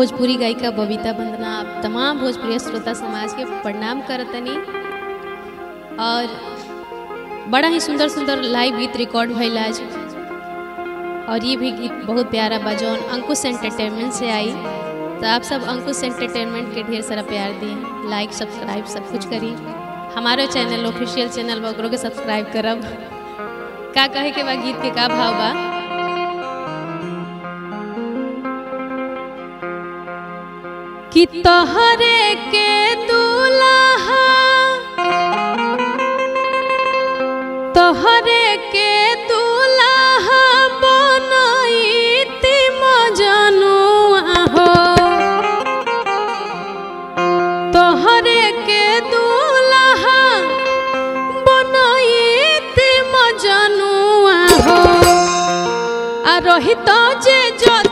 भोजपुरी गायिका बबीता वंदना आप तमाम भोजपुरी श्रोता समाज के प्रणाम करतनी और बड़ा ही सुंदर सुंदर लाइव गीत रिकॉर्ड भइल आज और ये भी गीत बहुत प्यारा बा जौन अंकुश एंटरटेनमेंट से आई तो आप सब अंकुश एंटरटेनमेंट के ढेर सारा प्यार दिए लाइक सब्सक्राइब सब कुछ करी हमारे चैनल ऑफिशियल चैनल बा ओकरो के सब्सक्राइब करब का कहे के बा गीत के का भाव बा कि तोहरे के दूल्हा तोहरे के दूल्हा बनैती मजनुआ हो तोहरे के दूल्हा बनैती मजनुआ हो आ रही तो जे जद